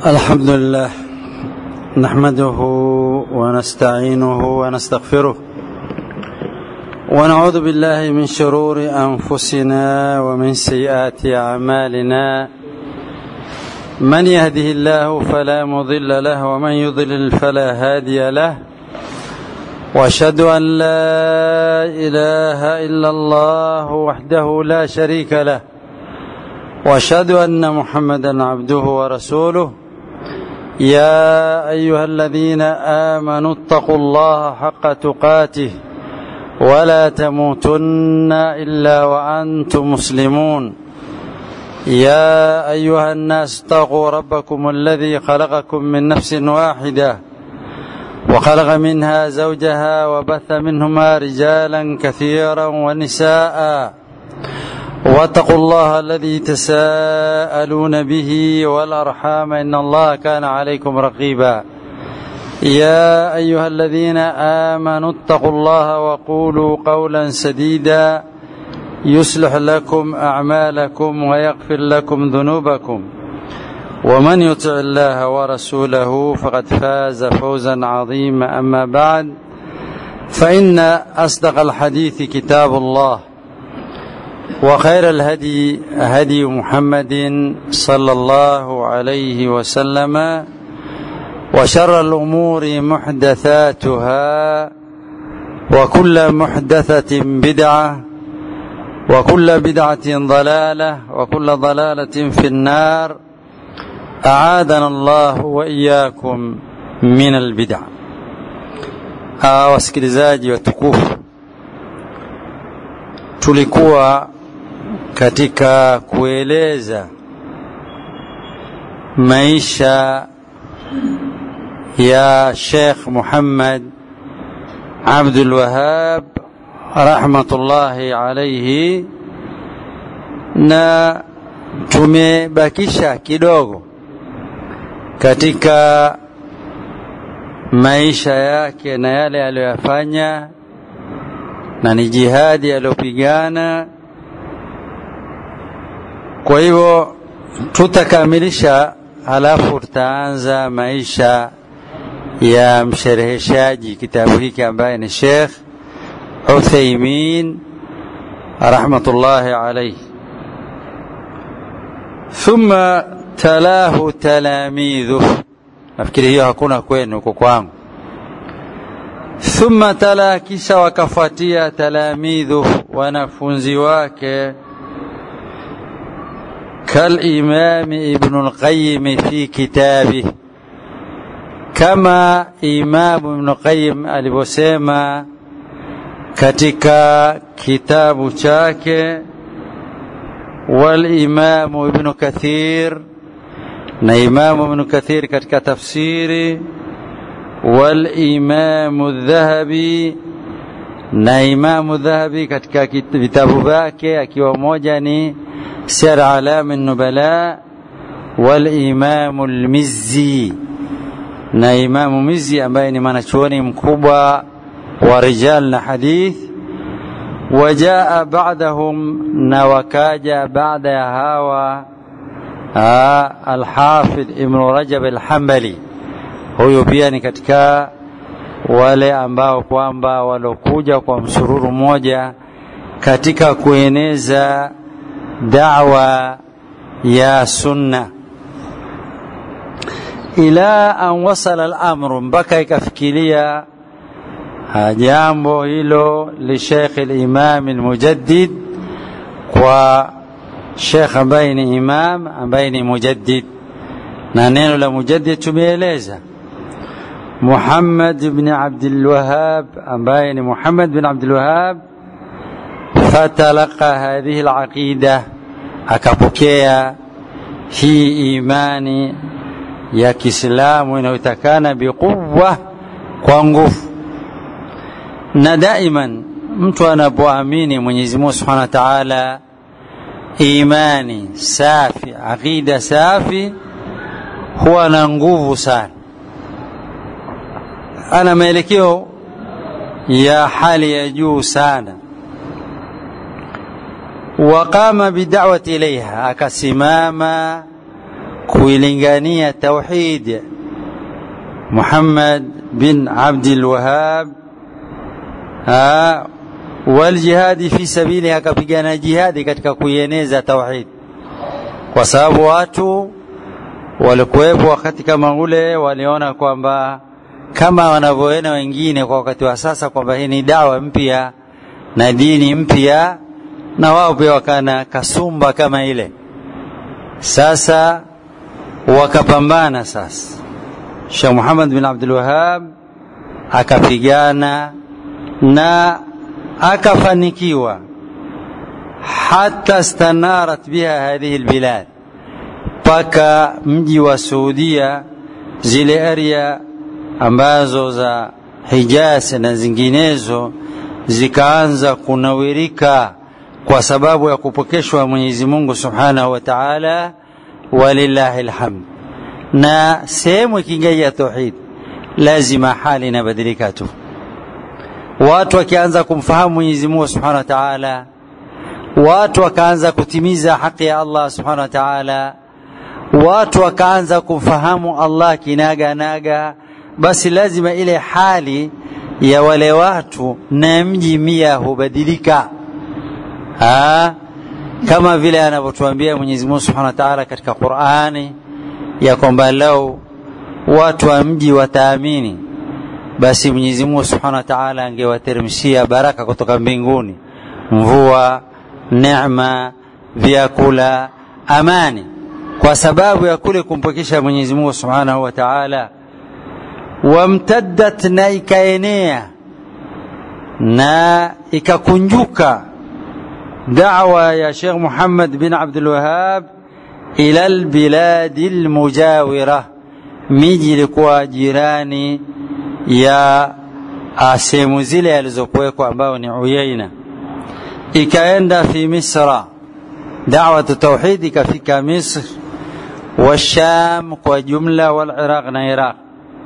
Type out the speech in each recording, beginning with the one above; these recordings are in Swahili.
الحمد لله نحمده ونستعينه ونستغفره ونعوذ بالله من شرور انفسنا ومن سيئات اعمالنا من يهده الله فلا مضل له ومن يضلل فلا هادي له واشهد ان لا اله الا الله وحده لا شريك له واشهد ان محمدا عبده ورسوله يا ايها الذين امنوا اتقوا الله حق تقاته ولا تموتن الا وانتم مسلمون يا ايها الناس اتقوا ربكم الذي خلقكم من نفس واحده وخلق منها زوجها وبث منهما رجالا كثيرا ونساء واتقوا الله الذي تساءلون به والارحام ان الله كان عليكم رقيبا يا ايها الذين امنوا اتقوا الله وقولوا قولا سديدا يصلح لكم اعمالكم ويغفر لكم ذنوبكم ومن يطع الله ورسوله فقد فاز فوزا عظيما اما بعد فان اصدق الحديث كتاب الله وخير الهدي هدي محمد صلى الله عليه وسلم وشر الامور محدثاتها وكل محدثه بدعه وكل بدعه ضلاله وكل ضلاله في النار اعاذنا الله واياكم من البدع wasikilizaji watukufu tulikuwa katika kueleza maisha ya Sheikh Muhammad Abdul Wahab rahmatullahi alayhi, na tumebakisha kidogo katika maisha yake na yale aliyoyafanya na ni jihadi aliyopigana kwa hivyo tutakamilisha, halafu tutaanza maisha ya mshereheshaji kitabu hiki ambaye ni Sheikh Uthaymin rahmatullahi alayhi. Thumma talahu talamidhu, nafikiri hiyo hakuna kwenu, uko kwangu. Thumma tala, kisha wakafuatia talamidhu, wanafunzi wake كالإمام ابن القيم في كتابه كما إمام ابن القيم alivyosema katika kitabu chake والإمام ابن كثير na Imamu Ibn Kathir katika tafsiri والإمام الذهبي na Imamu Dhahabi katika vitabu vyake akiwa moja ni سير أعلام النبلاء والإمام المزي na Imamu Mizi ambaye ni mwanachuoni mkubwa wa rijal na hadith. Wajaa ba'dahum, na wakaja baada ya hawa Alhafidh Ibn Rajab Alhambali. Huyu pia ni katika wale ambao kwamba walokuja kwa msururu mmoja katika kueneza da'wa ya sunna ila an wasala al-amru, mpaka ikafikiria jambo hilo li Sheikh al-Imam al-Mujaddid, kwa Sheikh ambaye ni imam ambaye ni mujaddid, na neno la mujaddid tumeeleza Muhammad ibn Abdul Wahhab ambaye ni Muhammad bin Abdul Wahhab fatalaqa hadhihi alaqida, akapokea hii imani ya Kiislamu inayotakana biquwa, kwa nguvu. Na daiman mtu anapoamini Mwenyezi Mungu Subhanahu wa Ta'ala, imani safi, aqida safi, huwa na nguvu sana, ana maelekeo ya hali ya juu sana waqama bidawati ilaiha, akasimama kuilingania tauhid Muhammad bin Abdul Wahhab waljihadi fi sabili, akapigana jihadi katika kuieneza tauhid, kwa sababu watu walikuwepo wakati kama ule waliona kwamba kama wanavyoona wengine kwa wakati wa sasa kwamba hii ni dawa mpya na dini mpya, na wao pia wakana kasumba kama ile. Sasa wakapambana. Sasa Sheikh Muhammad bin Abdul Wahhab akapigana na akafanikiwa, hata stanarat biha hadhihi albilad, mpaka mji wa Saudia, zile area ambazo za Hijaz na zinginezo zikaanza kunawirika kwa sababu ya kupokeshwa Mwenyezi Mungu Subhanahu wa Ta'ala, walillahi alhamd. Na sehemu ikiingia tauhid, lazima hali inabadilika tu. Watu wakianza kumfahamu Mwenyezi Mungu Subhanahu wa Ta'ala, watu wakaanza kutimiza haki ya Allah Subhanahu wa Ta'ala, watu wakaanza kumfahamu Allah kinaga naga, basi lazima ile hali ya wale watu na mji mia hubadilika. Ha? Kama vile anavyotuambia Mwenyezi Mungu Subhanahu wa Ta'ala katika Qur'ani ya kwamba lau watu wa mji wataamini, basi Mwenyezi Mungu Subhanahu wa Ta'ala angewateremshia baraka kutoka mbinguni, mvua, neema, vyakula, amani, kwa sababu ya kule kumpokesha Mwenyezi Mungu Subhanahu wa Ta'ala wamtaddat na ikaenea na ikakunjuka da'wa ya Sheikh Muhammad bin Abdul Wahhab ila albiladi almujawira, miji ilikuwa jirani ya sehemu zile alizokuwekwa ambayo ni Uyaina, ikaenda fi Misra, da'watu tauhid ikafika Misr wa Sham kwa jumla, wal Iraq na Iraq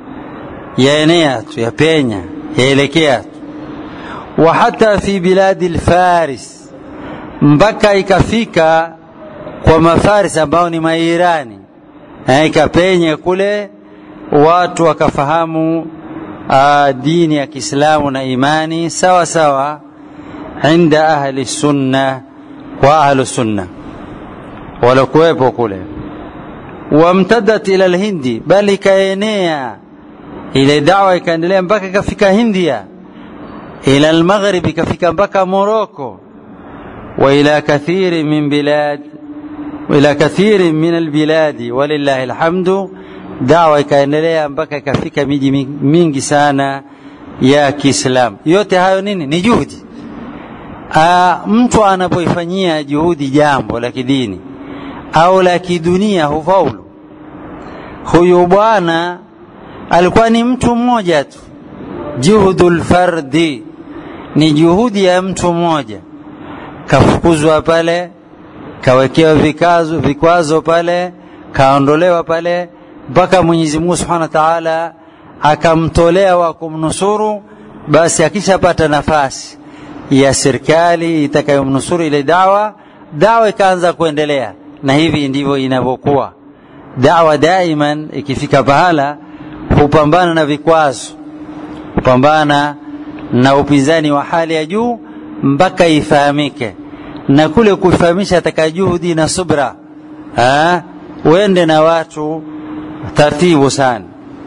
yaenea tu yapenya yaelekea tu, wa hata fi biladi lfaris, mpaka ikafika kwa mafaris ambao ni Mairani, ikapenya kule, watu wakafahamu uh, dini ya Kiislamu na imani sawa sawa, inda ahli sunna wa ahlu sunna waliokuwepo kule, wamtadat ila lhindi, bali ikaenea ile dawa ikaendelea mpaka ikafika Hindia, ila almaghrib, ikafika mpaka Moroko, wa ila kathiri min bilad ila kathiri min albiladi, walillahi alhamdu. Dawa ikaendelea mpaka ikafika miji mingi sana ya Kiislamu. Yote hayo nini? Ni juhudi. Aa, mtu anapoifanyia juhudi jambo la kidini au la kidunia hufaulu. Huyu bwana alikuwa ni mtu mmoja tu, juhudul fardi, ni juhudi ya mtu mmoja. Kafukuzwa pale, kawekewa vikazo vikwazo pale, kaondolewa pale, mpaka Mwenyezi Mungu Subhanahu wa Ta'ala akamtolea wa kumnusuru. Basi akishapata nafasi ya serikali itakayomnusuru ile dawa, dawa ikaanza kuendelea, na hivi ndivyo inavyokuwa dawa. Daiman ikifika pahala hupambana na vikwazo, hupambana na upinzani wa hali ya juu mpaka ifahamike, na kule kuifahamisha ataka juhudi na subra, uende na watu taratibu sana.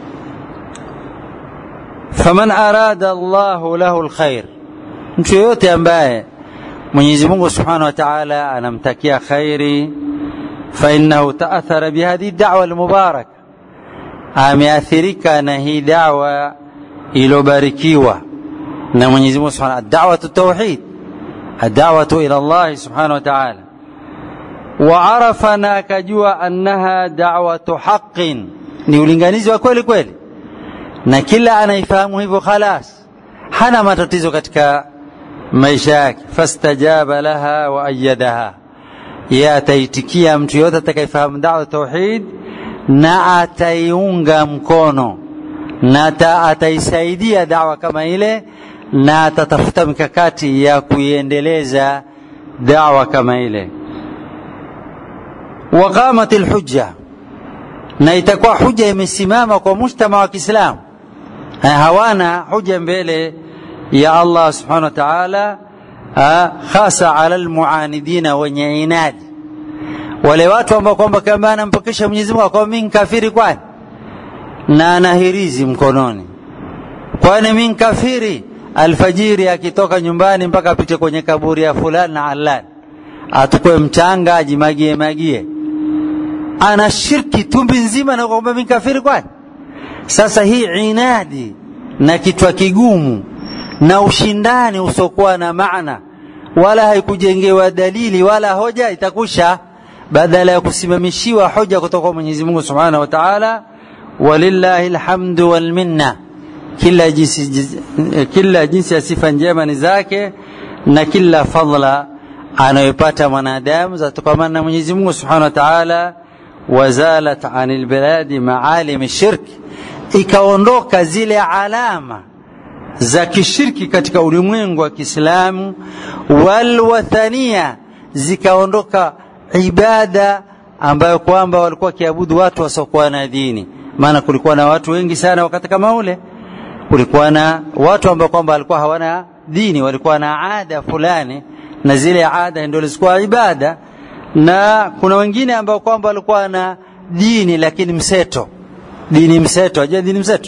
faman arada Allahu lahu alkhair, mtu yoyote ambaye Mwenyezi Mungu Subhanahu wa Ta'ala anamtakia khairi, fa innahu ta'athara bihadhihi da'wa almubaraka ameathirika na hii dawa iliyobarikiwa na Mwenyezi Mungu Subhanahu da'watu tauhid ad-da'watu ila Allah Subhanahu wa Ta'ala wa arafa na akajua annaha da'watu haqqin ni ulinganizi wa kweli kweli na kila anaifahamu hivyo khalas hana matatizo katika maisha yake fastajaba laha wa ayyadaha ye ataitikia mtu yote atakayefahamu da'wa tauhid na ataiunga mkono na ataisaidia dawa kama ile na atatafuta mikakati ya kuiendeleza dawa kama ile. Waqamat alhujja, na itakuwa huja imesimama kwa mujtama wa Kiislamu. Hawana huja mbele ya Allah subhanahu wa ta'ala, hasa ala almuanidina, wenye inadi, wale watu ambao kwamba kama anampokesha Mwenyezi Mungu kwa mimi kafiri, kwani na ana hirizi mkononi, kwani mimi kafiri alfajiri akitoka nyumbani mpaka apite kwenye kaburi ya fulani na alani, atukwe mchanga ajimagie magie, ana shirki tumbi nzima na kwamba mimi kafiri kwani. Sasa hii inadi na kichwa kigumu na ushindani usiokuwa na maana wala haikujengewa dalili wala hoja, itakusha badala ya kusimamishiwa hoja kutoka kwa Mwenyezi Mungu Subhanahu wa Ta'ala. Walillahi alhamdu wal minna kila jinsi, kila jinsi ya sifa njema ni zake na kila fadla anayopata mwanadamu zatokamana na Mwenyezi Mungu Subhanahu wa Ta'ala. Wazalat anil biladi maalim shirk, ikaondoka zile alama za kishirki katika ulimwengu wa Kiislamu. Walwathania, zikaondoka ibada ambayo kwamba walikuwa wakiabudu watu wasiokuwa na dini, maana kulikuwa na watu wengi sana wakati kama ule kulikuwa na watu ambao kwamba walikuwa hawana dini, walikuwa na ada fulani, na zile ada ndio zilikuwa ibada, na kuna wengine ambao kwamba walikuwa na dini lakini mseto, dini mseto. Unajua dini mseto?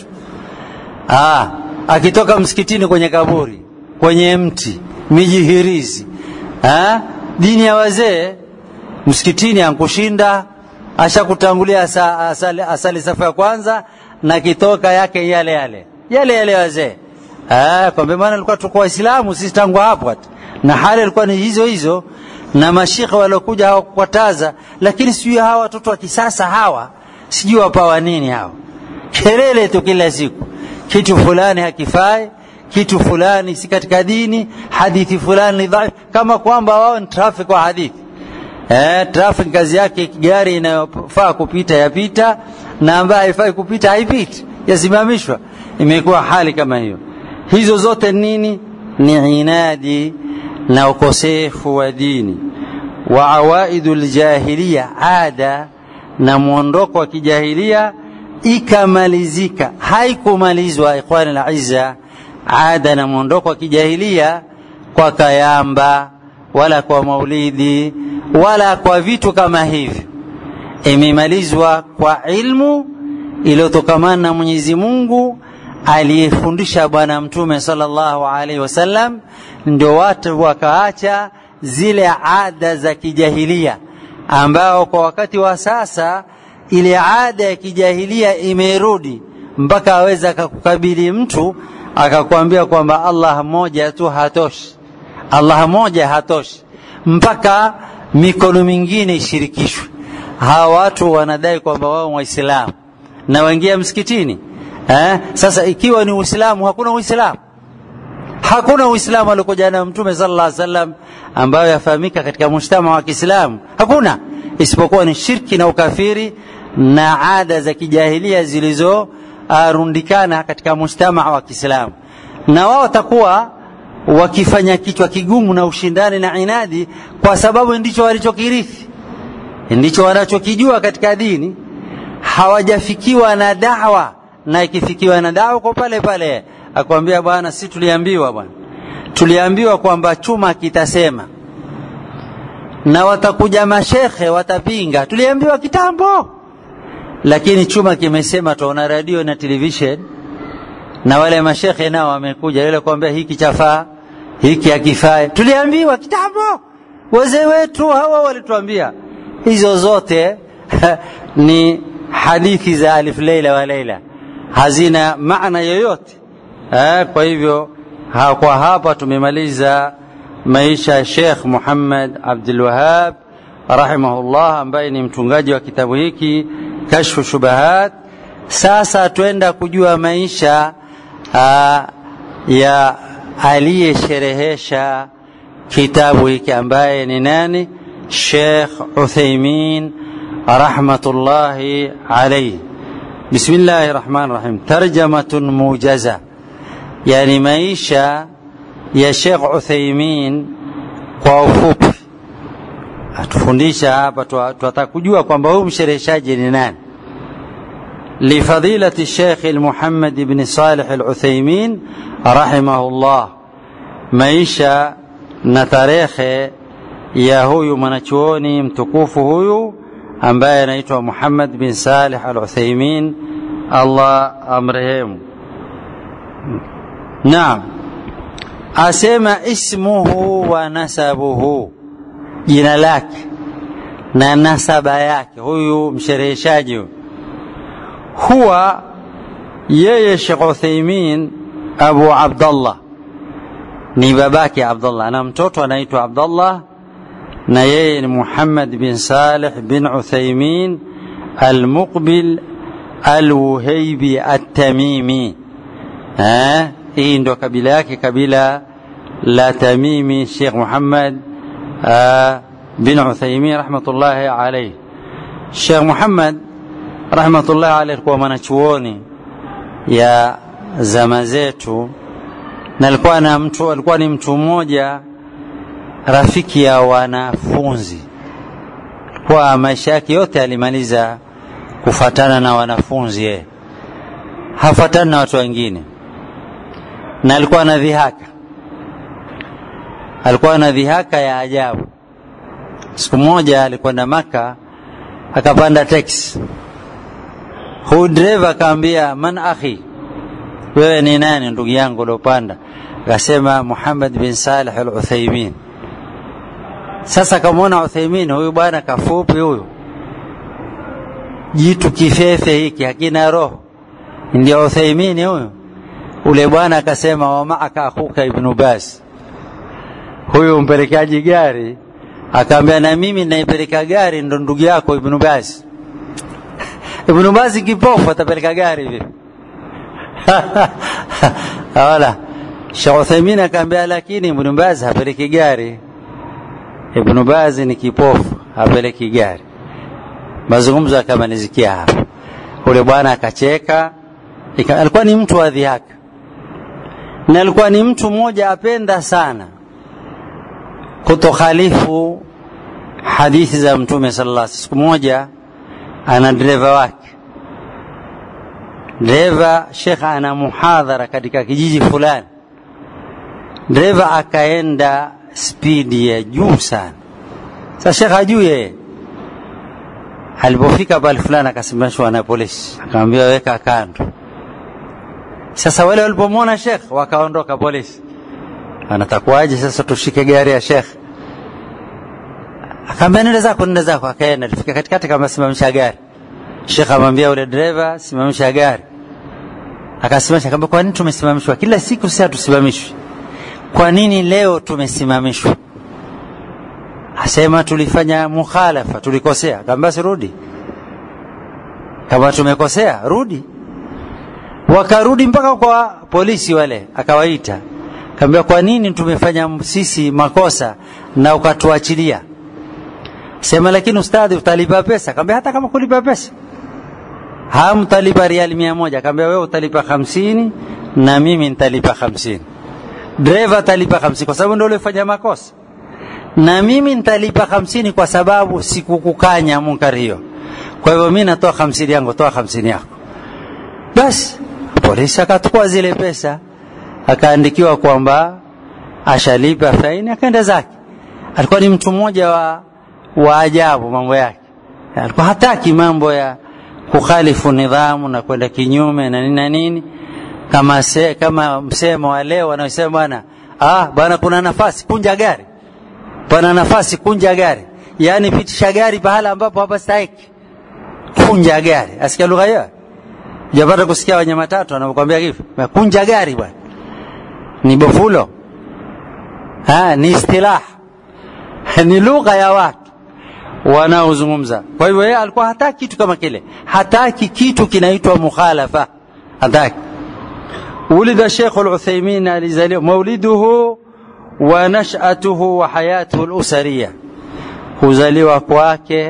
Ah, akitoka msikitini kwenye kaburi, kwenye mti, mijihirizi, ah, dini ya wazee msikitini ankushinda, ashakutangulia asa, asali, asali safu ya kwanza na kitoka yake yale yale yale yale wazee kwamba maana alikuwa tuko Waislamu sisi tangu hapo hata na hali ilikuwa ni hizo hizo, na mashikha waliokuja hawakukataza, lakini sijui hawa watoto wa kisasa hawa sijui wapawa nini hawa, kelele tu kila siku, kitu fulani hakifai, kitu fulani si katika dini, hadithi fulani ni dhaifu, kama kwamba wao ni traffic wa hadithi. Eh, traffic kazi yake gari inayofaa kupita yapita na ambayo haifai kupita haipiti, yasimamishwa imekuwa hali kama hiyo. Hizo zote nini? Ni inadi na ukosefu wa dini. Wa awaidu ljahiliya, ada na mwondoko wa kijahilia ikamalizika. Haikumalizwa ikhwani la izza, ada na mwondoko wa kijahilia kwa kayamba wala kwa maulidi wala kwa vitu kama hivyo, imemalizwa kwa ilmu iliyotokamana na Mwenyezi Mungu aliyefundisha Bwana Mtume sallallahu alaihi wasallam, ndio watu wakaacha zile ada za kijahilia, ambao kwa wakati wa sasa ile ada ya kijahilia imerudi mpaka aweza akakukabili mtu akakwambia kwamba Allah mmoja tu hatoshi, Allah mmoja hatoshi, mpaka mikono mingine ishirikishwe. Hawa watu wanadai kwamba wao Waislamu na waingia msikitini Eh, sasa ikiwa ni Uislamu, hakuna Uislamu, hakuna Uislamu aliokuja na Mtume sallallahu alaihi wasallam ambayo yafahamika katika mujtama wa Kiislamu, hakuna isipokuwa ni shirki na ukafiri na ada za kijahilia zilizorundikana katika mujtama wa Kiislamu, na wao watakuwa wakifanya kichwa kigumu na ushindani na inadi, kwa sababu ndicho walichokirithi, ndicho wanachokijua katika dini, hawajafikiwa na dawa na ikifikiwa na dawa kwa pale pale akwambia, bwana, si tuliambiwa bwana, tuliambiwa kwamba chuma kitasema, na watakuja mashekhe watapinga, tuliambiwa kitambo, lakini chuma kimesema. Tuona radio na television na wale mashekhe nao wamekuja, yule kuambia hiki chafaa, hiki hakifai, tuliambiwa kitambo, wazee wetu hawa walituambia. Hizo zote ni hadithi za alif leila wa leila hazina maana yoyote eh. Kwa hivyo ha, kwa hapa tumemaliza maisha ya Sheikh Muhammad Abdul Wahhab rahimahullah, ambaye ni mtungaji wa kitabu hiki Kashfu Shubahat. Sasa twenda kujua maisha ha, ya aliyesherehesha kitabu hiki ambaye ni nani? Sheikh Uthaymin rahmatullahi alayhi. Bismillahi rahmani rahim. Tarjamatun mujaza, yani maisha ya Sheikh Uthaymin kwa ufupi, atufundisha hapa. Tunataka kujua kwamba huyu mshereheshaji ni nani. لفضيلة الشيخ المحمد بن صالح العثيمين رحمه الله maisha na tarehe ya huyu mwanachuoni mtukufu huyu ambaye anaitwa Muhammad bin Salih al-Uthaymin Allah amrehemu. Naam, asema ismuhu wa nasabuhu, jina lake na nasaba yake, huyu mshereheshaji huwa yeye Sheikh Uthaymin Abu Abdullah ni babake Abdullah, na mtoto anaitwa Abdullah na yeye ni Muhammad bin Salih bin Uthaymin al-Muqbil al-Wuhaybi at-Tamimi. Eh, hii ndo kabila yake, kabila la Tamimi. Sheikh Muhammad bin Uthaymin rahmatullahi alayhi. Sheikh Muhammad rahmatullahi alayhi alikuwa mwanachuoni ya zama zetu na alikuwa na mtu alikuwa ni mtu mmoja rafiki ya wanafunzi kwa maisha yake yote alimaliza kufatana na wanafunzi yeye hafatani na watu wengine na alikuwa na dhihaka alikuwa na dhihaka ya ajabu siku moja alikwenda maka akapanda teksi huyu dereva akaambia man akhi wewe ni nani ndugu yangu uliopanda akasema Muhammad bin Salih al-Uthaymin sasa kamwona Uthaymin huyu bwana kafupi huyu jitu kifefe hiki hakina roho ndio Uthaymin huyu ule bwana akasema wa maaka akhuka ibn Bas huyu mpelekaji gari akaambia na mimi naipeleka gari ndo ndugu yako ibn Bas ibn Bas kipofu atapeleka gari vipi wala Sheikh Uthaymeen akaambia lakini Ibn Baz hapeleki gari. Ibn Baz ni kipofu, hapeleki gari. Mazungumzo akamalizikia hapo. Ule bwana akacheka, alikuwa ni mtu wa dhihaka na alikuwa ni mtu mmoja apenda sana kutokhalifu hadithi za Mtume sallallahu alaihi Siku moja ana dereva wake dereva shekh ana muhadhara katika kijiji fulani dereva akaenda spidi ya juu sana sasa shekh hajui yeye alipofika pale fulani akasimamishwa na polisi akamwambia weka kando sasa wale walipomwona shekh wakaondoka polisi anatakuwaje sasa tushike gari ya shekh akaambia nenda zako nenda zako akaenda alifika katikati kama simamisha gari Sheikh amwambia ule dereva simamisha gari. Akasimamisha akamwambia kwa nini tumesimamishwa? Kila siku sasa tusimamishwe. Kwa nini leo tumesimamishwa? Asema tulifanya mukhalafa, tulikosea. Akamwambia si rudi. Kama tumekosea, rudi. Wakarudi mpaka kwa polisi wale, akawaita. Akamwambia kwa nini tumefanya sisi makosa na ukatuachilia? Sema lakini ustadhi utalipa pesa. Akamwambia hata kama kulipa pesa hamtalipa riali mia moja. Akamwambia wewe utalipa hamsini na mimi nitalipa hamsini. Dereva atalipa hamsini kwa sababu ndio ulifanya makosa, na mimi nitalipa hamsini kwa sababu sikukukanya munkari hiyo. Kwa hivyo mimi natoa hamsini yangu, toa hamsini yako. Basi polisi akachukua zile pesa, akaandikiwa kwamba ashalipa faini, akaenda zake. Alikuwa ni mtu mmoja wa, wa ajabu mambo yake, alikuwa hataki mambo ya kukhalifu nidhamu na kwenda kinyume na nini na nini kama se, kama msemo wa leo wanaosema bwana ah bwana kuna nafasi kunja gari pana nafasi kunja gari yaani pitisha gari pahala ambapo hapa stahiki kunja gari asikia lugha hiyo japata kusikia wenye matatu wanapokuambia hivyo kunja gari bwana ni bofulo ha, ni istilah ni lugha ya watu wanaozungumza. Kwa hivyo yeye alikuwa hataki kitu kama kile, hataki kitu kinaitwa mukhalafa, hataki. Ulida Sheikh al-Uthaymeen alizaliwa mauliduhu wa nash'atuhu wa hayatuhu al-usariya, kuzaliwa kwake,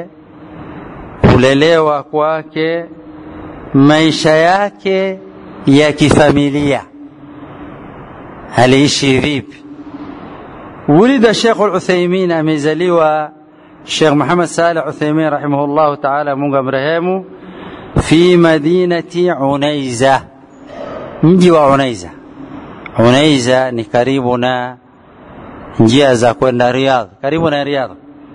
kulelewa kwake, maisha yake ya kifamilia, aliishi vipi? Ulida Sheikh al-Uthaymeen amezaliwa Sheikh Muhammad Saleh Uthaymeen rahimahullahu ta'ala, Mungu amrehemu, fi madinati Unaiza, mji wa Unaiza. Unaiza ni karibu na njia za kwenda Riyadh, karibu na Riyadh.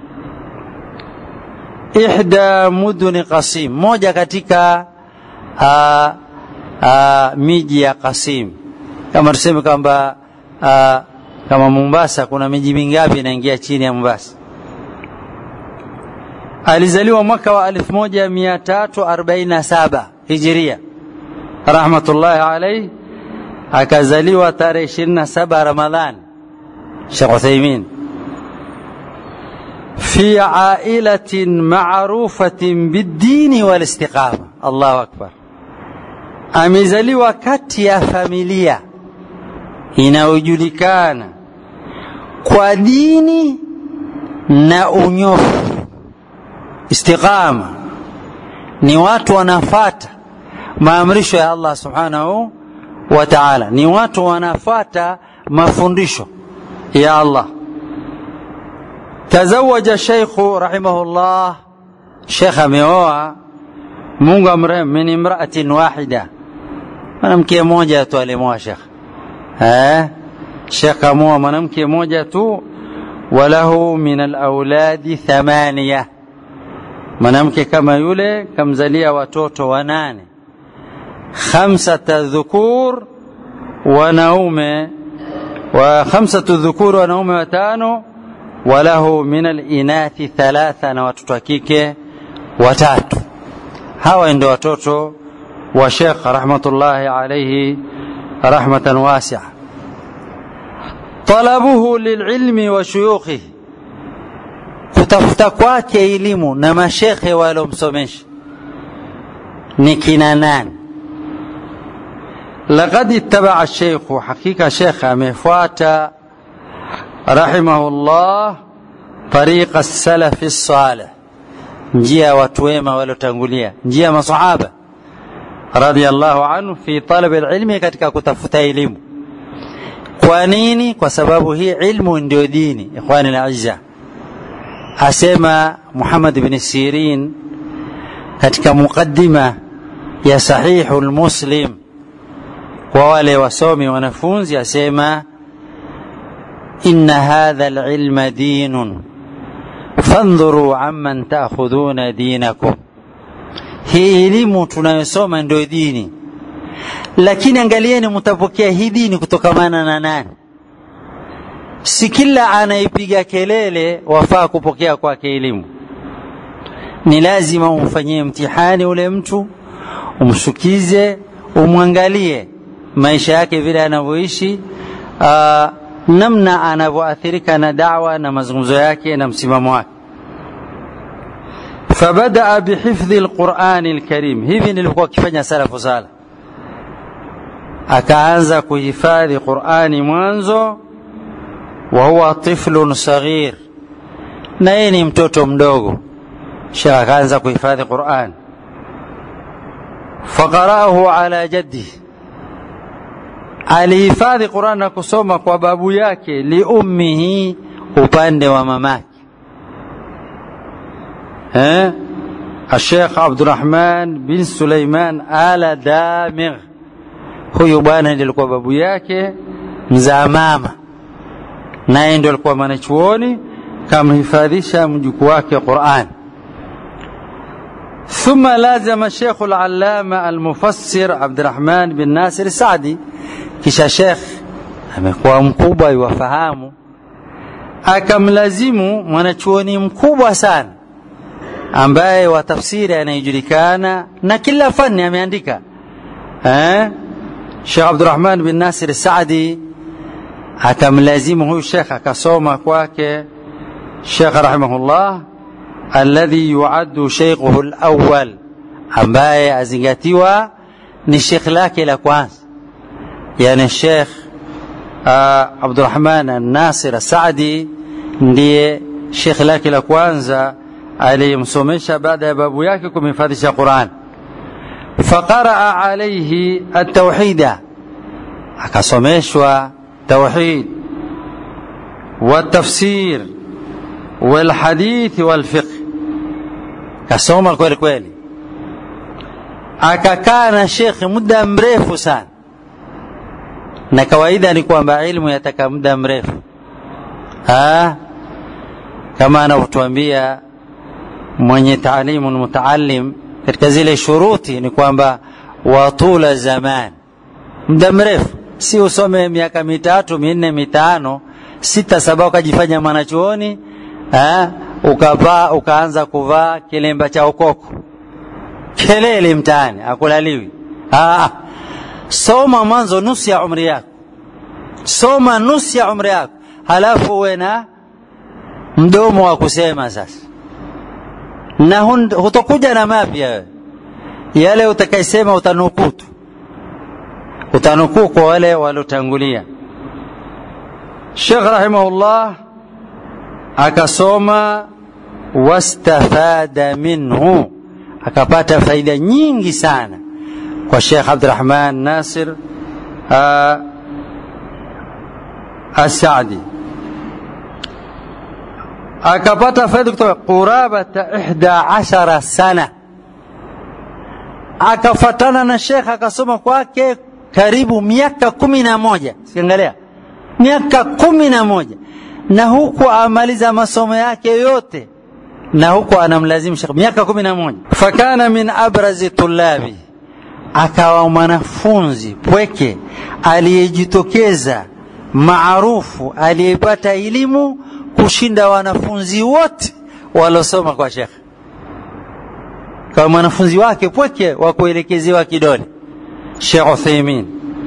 Ihda muduni Qasim, moja katika uh, uh, miji ya Qasim. Kama tuseme kwamba uh, kama Mombasa kuna miji mingapi inaingia chini ya Mombasa? Alizaliwa mwaka wa 1347 Hijiria, rahmatullahi alayhi. Akazaliwa tarehe 27 Ramadhan, Sheikh Uthaymeen fi ailatin maarufatin biddini wal istiqama. Allahu akbar. Amezaliwa kati ya familia inayojulikana kwa dini na unyofu. Istiqama ni watu wanafata maamrisho ya Allah subhanahu wa ta'ala, ni watu wanafata mafundisho ya Allah. Tazawaja sheikhu rahimahullah, shekh ameoa, Mungu amrehemu, min imraatin wahida, mwanamke mmoja tu alimoa shekh eh, shekh amoa mwanamke mmoja tu, walahu min alauladi thamania, mwanamke kama yule kamzalia watoto wanane, khamsata dhukur, wanaume wa khamsatu dhukur, wanaume watano walahu min alinathi thalatha, na watoto wa kike watatu. Hawa ndio watoto wa Sheikh rahmatullahi alayhi rahmatan wasia. Talabuhu lililmi wa shuyukhihi, kutafuta kwake elimu na mashekhe waliomsomesha ni kina nani? Laqad ittabaa sheikhu, hakika shekhe amefuata rahimahullah tariqa salafi salih, njia ya watu wema waliotangulia, njia ya masahaba radhiyallahu anhu fi talabi alilmi, katika kutafuta elimu. Kwa nini? Kwa sababu hii ilmu ndio dini. Ikhwani alazza, asema Muhammad ibn Sirin katika muqaddima ya Sahihu Muslim kwa wale wasomi wanafunzi, asema inna hadha alilma dinun fandhuru amman taakhudhuna dinakum, hii elimu tunayosoma ndio dini, lakini angalieni mtapokea hii dini kutokamana na nani? Si kila anaipiga kelele wafaa kupokea kwake elimu. Ni lazima umfanyie mtihani ule mtu, umshukize, umwangalie maisha yake vile anavyoishi, namna anavyoathirika na dawa na mazungumzo yake na msimamo wake. Fabadaa bihifdhi lqurani lkarim, hivi nilikuwa akifanya salafu sala, akaanza kuhifadhi Qurani mwanzo. Wa huwa tiflun saghir, na yeye ni mtoto mdogo. Shekh akaanza kuhifadhi Qurani. Faqaraahu ala jaddihi alihifadhi Qur'an na kusoma kwa babu yake, liummihi, upande wa mamake eh, Sheikh Abdurrahman bin Suleiman ala Damigh. Huyu bwana ndiye alikuwa babu yake mzaa mama, naye ndio alikuwa mwanachuoni, kamhifadhisha mjukuu wake Qur'an. ثم لازم الشيخ العلامة المفسر عبد الرحمن بن ناصر السعدي kisha Sheikh amekuwa mkubwa iwafahamu, akamlazimu mwanachuoni mkubwa sana ambaye wa tafsiri anayejulikana na kila fani ameandika eh? Sheikh Abdurrahman bin Nasir Saadi akamlazimu huyu Sheikh akasoma kwake Sheikh rahimahullah alladhi yuaddu sheikhuhu alawwal, ambaye azingatiwa ni shekh lake la kwanza yani Sheikh uh, Abdurrahman An-Nasir Saadi ndiye shekh lake la kwanza aliyemsomesha baada ya babu yake kumhifadhisha Qur'an. Faqaraa alayhi at-tauhida, akasomeshwa tauhid والتفسير والحديث والفقه kasoma kweli kweli akakaa na shekhe muda mrefu sana na kawaida ni kwamba ilmu yataka muda mrefu ha? kama anavyotuambia mwenye taalimu mutaalim katika zile shuruti ni kwamba watula zaman muda mrefu si usome miaka mitatu minne mitano sita saba ukajifanya mwanachuoni ukavaa ukaanza kuvaa kilemba cha ukoko kelele mtaani akulaliwi Aa, soma mwanzo nusu ya umri yako soma nusu ya umri yako halafu uwe na mdomo wa kusema sasa na hutokuja na mapya wewe yale utakaisema utanukuu tu utanukuu kwa wale waliotangulia Sheikh rahimahullah akasoma wastafada minhu akapata faida nyingi sana kwa Sheikh Abdurrahman Nasir As-Saadi akapata faida kutoka qurabata ihda ashara sana akafatana na Sheikh akasoma kwake karibu miaka kumi na moja siangalia miaka kumi na moja na huku amaliza masomo yake yote na huku anamlazimu Sheikh miaka kumi na moja fakana min abrazi tulabi akawa mwanafunzi pweke aliyejitokeza maarufu aliyepata elimu kushinda wanafunzi wote walosoma kwa Sheikh kama mwanafunzi wake pweke wa kuelekezewa kidole Sheikh Uthaymeen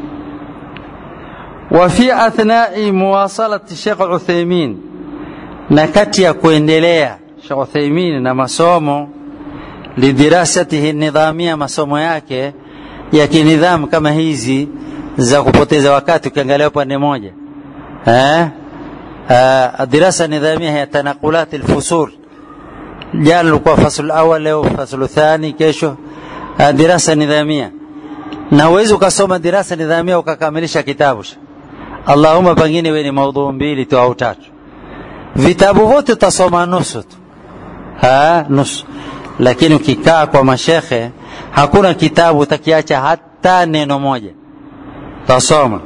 وفي أثناء مواصلة الشيخ العثيمين نكت ya kuendelea Sheikh Uthaymeen na masomo lidirasatihi nidhamia masomo yake ya kinidhamu kama hizi za kupoteza wakati ukiangalia upande moja eh الدراسة النظامية هي تنقلات الفصول jana ulikuwa fasulu awal leo fasulu thani kesho dirasa nidhamia na huwezi ukasoma dirasa nidhamia ukakamilisha kitabu allahuma pengine we ni maudhuu mbili tu au tatu vitabu vyote utasoma nusu tu ha nusu lakini ukikaa kwa mashekhe hakuna kitabu utakiacha hata neno moja tasoma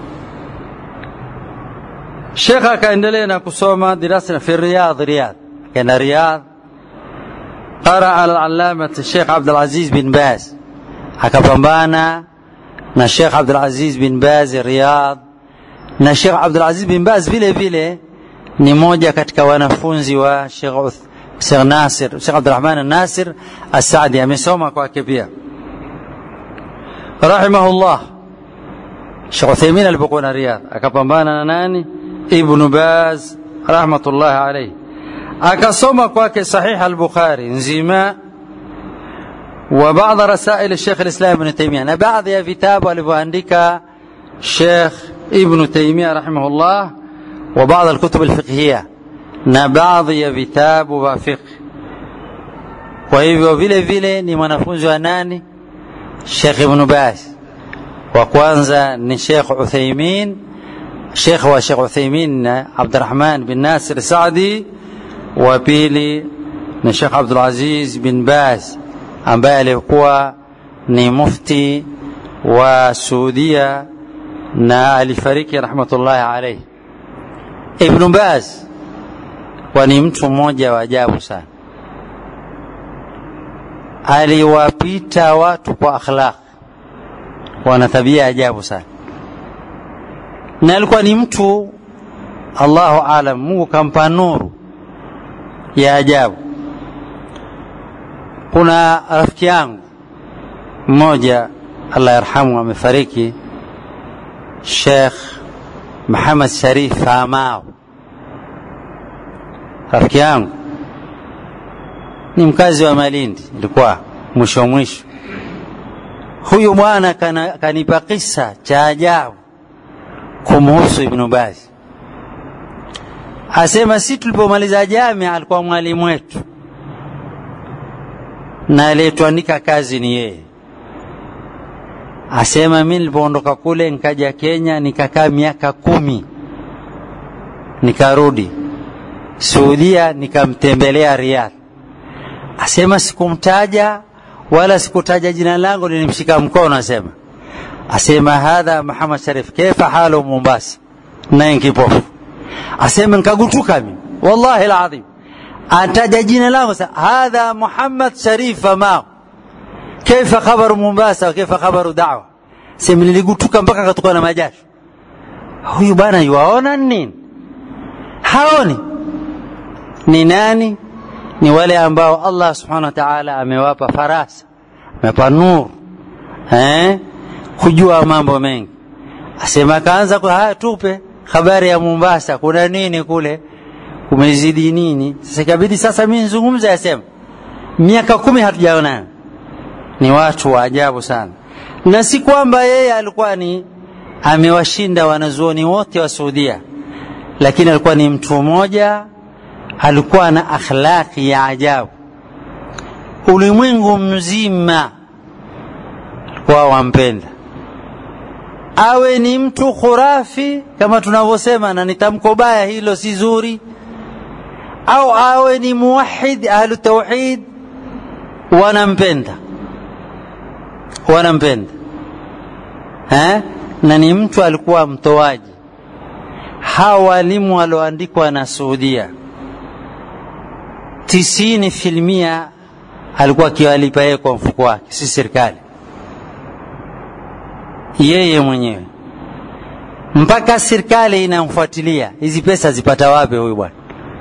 shekhe akaendelea na kusoma dirasa fi riyadh riyadh kaenda riyadh قرأ على العلامة الشيخ عبد العزيز بن باز akapambana na Sheikh Abdul Aziz bin Baz Riyadh na Sheikh Abdul Aziz bin Baz vile vile ni moja katika wanafunzi wa Sheikh Sheikh Nasir Sheikh Abdurrahman Nasir As-Saadi amesoma kwake pia rahimahullah Sheikh Uthaymeen alipokuwa na Riyadh akapambana na nani Ibn Baz rahmatullahi alayhi akasoma kwake sahih al-Bukhari nzima وبعض رسائل الشيخ الإسلام ابن تيمية أنا بعض يا كتاب alivyoandika Sheikh Ibn Taymiyyah rahimahullah وبعض الكتب الفقهية na baadhi ya vitabu vya fiqh kwa hivyo vile vile ni mwanafunzi wa nani Sheikh Ibn Baz wa kwanza ni Sheikh Uthaymeen Sheikh wa Sheikh Uthaymeen Abdurrahman bin Nasir Saadi wa pili ni Sheikh Abdul Aziz bin Baz ambaye alikuwa ni mufti wa Saudia na alifariki rahmatullahi alayhi. Ibn Baz wa ni mtu mmoja wa ajabu sana, aliwapita watu kwa akhlaq, wana tabia ajabu sana, na alikuwa ni mtu Allahu alam, Mungu kampa nuru ya ajabu kuna rafiki yangu mmoja Allah yarhamu amefariki Sheikh Muhammad Sharif Famao rafiki yangu ni mkazi wa Malindi ilikuwa mwisho mwisho huyu bwana kanipa kisa cha ajabu kumhusu Ibn Baz asema si tulipomaliza jamia alikuwa mwalimu wetu na aliyetuandika kazi ni yeye. Asema mimi nilipoondoka kule nikaja Kenya nikakaa miaka kumi, nikarudi Saudia nikamtembelea Riyadh. Asema sikumtaja wala sikutaja jina langu nilimshika mkono asema asema hadha Muhammad Sharif kaifa halu Mombasa naye kipofu asema nikagutuka mimi wallahi alazim ataja jina langu hadha Muhammad Sharif ma kaifa khabaru Mombasa kaifa khabaru da'wa sema niligutuka mpaka katoka na majasho huyu bwana yuaona nini haoni ni nani ni wale ambao Allah subhanahu wa ta'ala amewapa farasa amewapa nuru eh kujua mambo mengi asema kaanza kwa haya tupe habari ya Mombasa kuna nini kule kumezidi nini sasa ikabidi sasa mimi nizungumze asema miaka kumi hatujaona ni watu wa ajabu sana na si kwamba yeye alikuwa ni amewashinda wanazuoni wote wa Saudia lakini alikuwa ni mtu mmoja alikuwa na akhlaqi ya ajabu ulimwengu mzima alikuwa wampenda awe ni mtu khurafi kama tunavyosema na ni tamko baya hilo si zuri au awe ni muwahid ahlu tauhid wanampenda wanampenda eh? na ni mtu alikuwa mtoaji hawa walimu walioandikwa na Saudia tisini filmia alikuwa akiwalipa yeye kwa mfuko wake, si serikali, yeye mwenyewe, mpaka serikali inamfuatilia hizi pesa zipata wapi huyu bwana.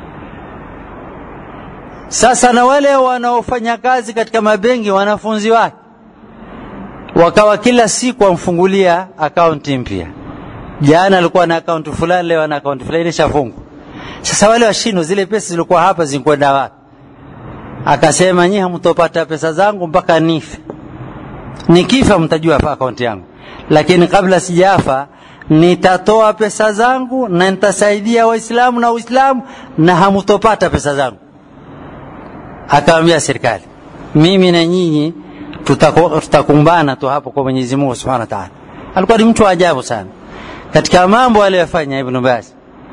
Sasa na wale wanaofanya kazi katika mabenki, wanafunzi wake wakawa kila siku wamfungulia akaunti mpya. Jana alikuwa na akaunti fulani, leo ana akaunti fulani, ishafungwa. Sasa wale washindwa, zile pesa zilikuwa hapa zinakwenda wapi? Akasema nyinyi hamtopata pesa zangu mpaka nife. Nikifa mtajua hapa akaunti yangu, lakini kabla sijafa nitatoa pesa zangu na nitasaidia Waislamu na Uislamu na hamtopata pesa zangu. Akamwambia serikali, mimi na nyinyi tutakumbana tu hapo kwa Mwenyezi Mungu Subhanahu wa Ta'ala. Alikuwa ni mtu wa ajabu sana katika mambo aliyofanya Ibn Baz.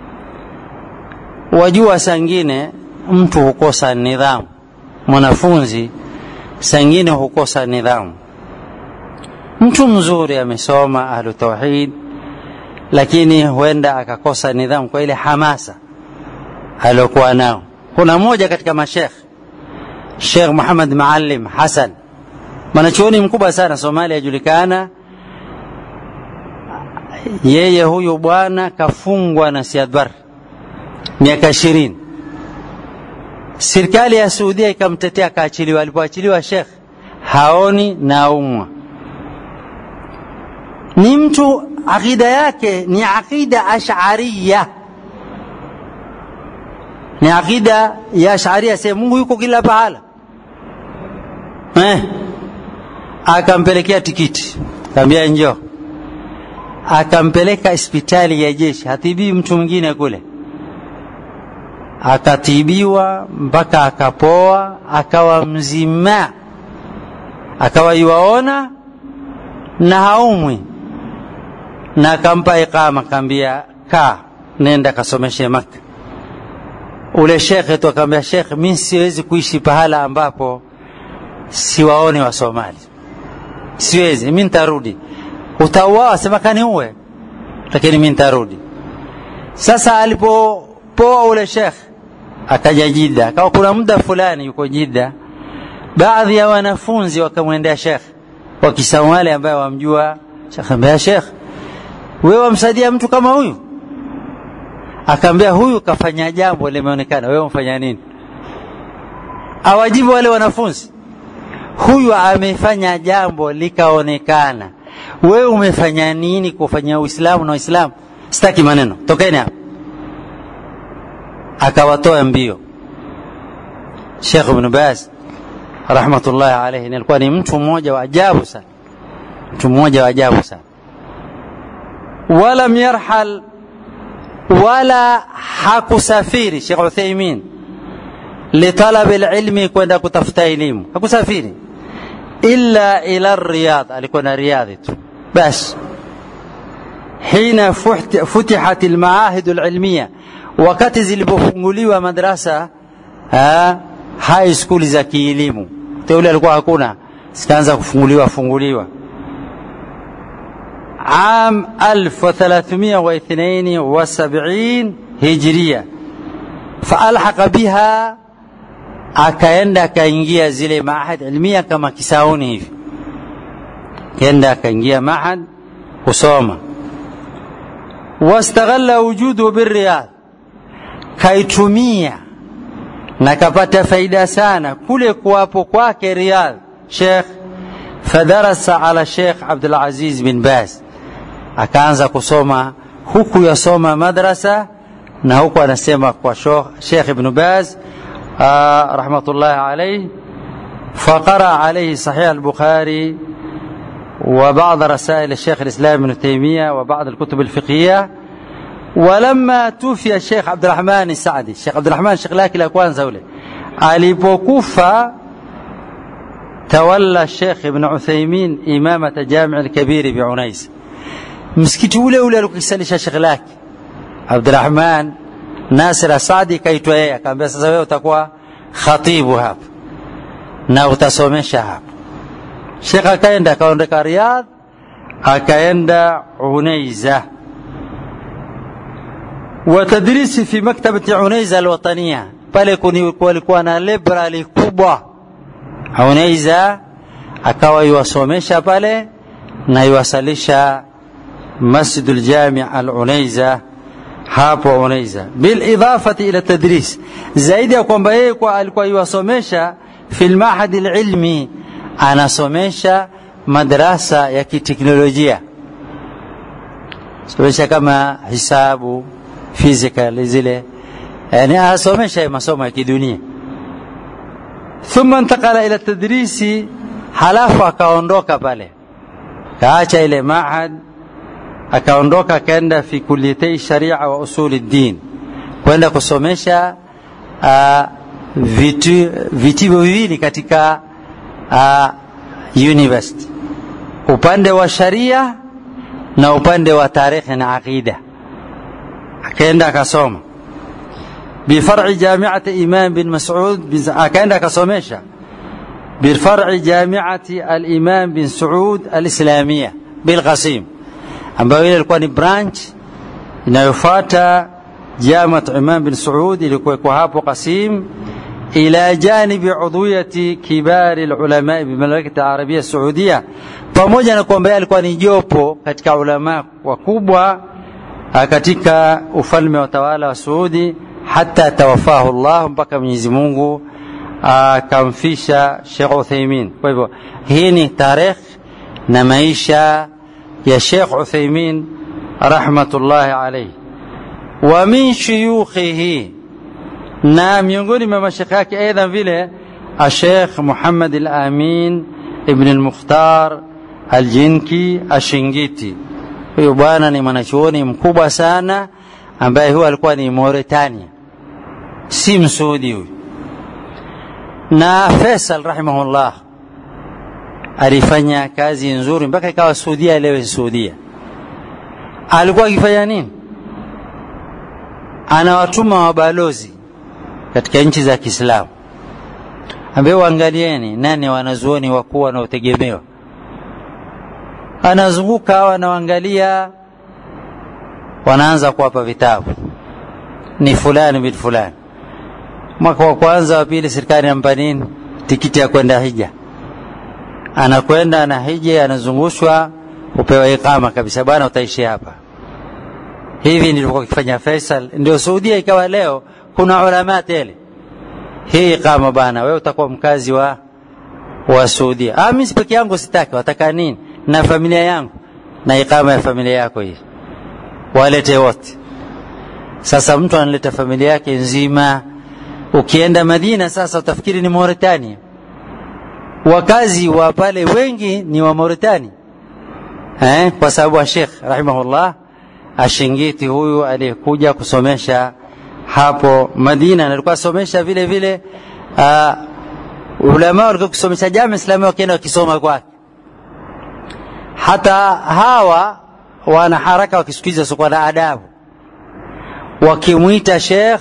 Wajua, sangine mtu hukosa nidhamu, mwanafunzi sangine hukosa nidhamu. Mtu mzuri amesoma ahlu tauhid, lakini huenda akakosa nidhamu kwa ile hamasa aliyokuwa nao. Kuna mmoja katika mashekh Sheikh Muhammad Maalim Hassan mwanachuoni mkubwa sana Somalia, ajulikana yeye. Huyu bwana kafungwa na Siad Barre miaka ishirini. Serikali ya Saudia ikamtetea akaachiliwa. Alipoachiliwa Sheikh haoni na umwa, ni mtu akida yake ni akida ashariya, ni akida ya Ash'ariyya, sema Mungu yuko kila pahala eh akampelekea tikiti, kaambia njoo. Akampeleka hospitali ya jeshi, hatibii mtu mwingine kule, akatibiwa mpaka akapoa, akawa mzima, akawa yuwaona na haumwi, na akampa iqama, kaambia kaa, nenda kasomeshe Maka. Ule shekhe tu akamwambia, shekhe, mimi siwezi kuishi pahala ambapo siwaone wa Somali siwezi mimi nitarudi. Utauawa, sema kaniue, lakini mimi nitarudi. Sasa alipopoa ule shekh akaja Jida, akawa kuna muda fulani yuko Jida, baadhi ya wanafunzi wakamwendea shekh wa Kisomali ambaye wamjua shekh, ambia shekh, wewe wamsaidia mtu kama huyu? Akaambia huyu kafanya jambo limeonekana, wewe umfanya nini? Awajibu wale wanafunzi huyu amefanya jambo likaonekana, wewe umefanya nini kufanya Uislamu na Uislamu? Sitaki maneno, tokeni hapa. Akawatoa mbio. Sheikh Ibn Baz rahmatullahi alayhi alikuwa ni mtu mmoja wa ajabu sana, mtu mmoja wa ajabu sana. Walam yarhal, wala hakusafiri Sheikh Uthaymeen litalabi lilmi, kwenda kutafuta elimu, hakusafiri illa ila Riyadh, alikwenda Riyadhi tu basi. Hina futihat almaahid alilmiya, wakati zilipofunguliwa madrasa ha, high school za kielimu, teule alikuwa hakuna zikaanza kufunguliwa funguliwa عام 1372 هجرية فألحق بها akaenda akaingia zile mahad ilmia kama kisauni hivi kenda akaingia mahad kusoma wastaghalla wujudu birriyadh kaitumia na kapata faida sana kule kuwapo kwake riyadh shekh fadarasa ala shekh abdulaziz bin baz akaanza kusoma huku yasoma madrasa na huku anasema kwa shekh ibnu baz آه رحمة الله عليه فقرأ عليه صحيح البخاري وبعض رسائل الشيخ الإسلام ابن تيمية وبعض الكتب الفقهية ولما توفي الشيخ عبد الرحمن السعدي الشيخ عبد الرحمن الشيخ لكن الأكوان زولي alipokufa تولى الشيخ ابن عثيمين إمامة جامع الكبير بعنيس msikiti ule ule alikisalisha shekh lake Abdurrahman Nasir Asadi kaitwa yeye, akamwambia sasa wewe utakuwa khatibu hapa na utasomesha hapa. Shekh akaenda akaondoka Riyadh akaenda Unaiza watadrisi fi maktabati Unaiza alwatania, pale kulikuwa na library kubwa Unaiza, akawa yuwasomesha pale na yuwasalisha Masjidul Jami al Unaiza hapo Unaiza, bilidafati ila tadris, zaidi ya kwamba yeye kwa alikuwa yuwasomesha fi lmahadi lilmi, anasomesha madrasa ya kiteknolojia, somesha kama hisabu, physical zile, yani asomesha masomo ya kidunia. Thumma intakala ila tadrisi, halafu akaondoka pale, kaacha ile mahad akaondoka akaenda fi kuliyatei sharia wa usuli din, kwenda kusomesha uh, vitu vitivo viwili katika uh, university, upande wa sharia na upande wa tarikhi na aqida. Akaenda akasoma bifar'i jamiati Imam bin Mas'ud, akaenda akasomesha bifar'i jamiati al-Imam bin Saud al-Islamia bilqasim ambayo ile ilikuwa ni branch inayofuata Jamat Imam bin Saud ilikuwekwa hapo Qasim, ila janibi udhuyati kibari ulama bi mamlakati arabia saudia, pamoja na kwamba alikuwa ni jopo katika ulama wakubwa katika ufalme wa tawala wa Saudi, hata tawafahu Allah, mpaka Mwenyezi Mungu akamfisha Sheikh Uthaymeen. Kwa hivyo hii ni tarehe na maisha ya Sheikh Uthaymeen rahmatullahi alayhi. Wa min shuyukhihi, na miongoni mwa mashekhe yake aidha vile Sheikh Muhammad al-Amin ibn al-Mukhtar al-Jinki Ashingiti. Huyu bwana ni mwanachuoni mkubwa sana ambaye huwa alikuwa ni Mauritania, si Msuudi huyu. Na Faisal rahimahullah alifanya kazi nzuri mpaka ikawa Saudia leo Saudia. Alikuwa akifanya nini? Anawatuma wabalozi katika nchi za Kiislamu, ambao waangalieni nani wanazuoni wakuu wanaotegemewa. Anazunguka hawa anawaangalia, wanaanza kuwapa vitabu, ni fulani bin fulani. Mwaka wa kwanza wa pili, serikali inampa nini? Tikiti ya kwenda hija anakwenda na hija, anazungushwa, upewa ikama kabisa, bwana, utaishi hapa. Hivi ndivyo kifanya Faisal, ndio Saudia ikawa leo kuna ulama tele. Hii ikama bwana, wewe utakuwa mkazi wa wa Saudia. Ah, mimi peke yangu sitaki, wataka nini? Na familia yangu na ikama ya familia yako hii, walete wote. Sasa mtu analeta familia yake nzima. Ukienda Madina sasa utafikiri ni Mauritania wakazi wa pale wengi ni wa Mauritania eh, kwa sababu wa Sheikh rahimahullah Ashingiti huyu aliyekuja kusomesha hapo Madina, na alikuwa asomesha vile vile uh, ulama walikuwa kusomesha Jamia Islamia wakienda wakisoma kwake. Hata hawa wana haraka wakisikiza sokuwa na adabu, wakimwita Sheikh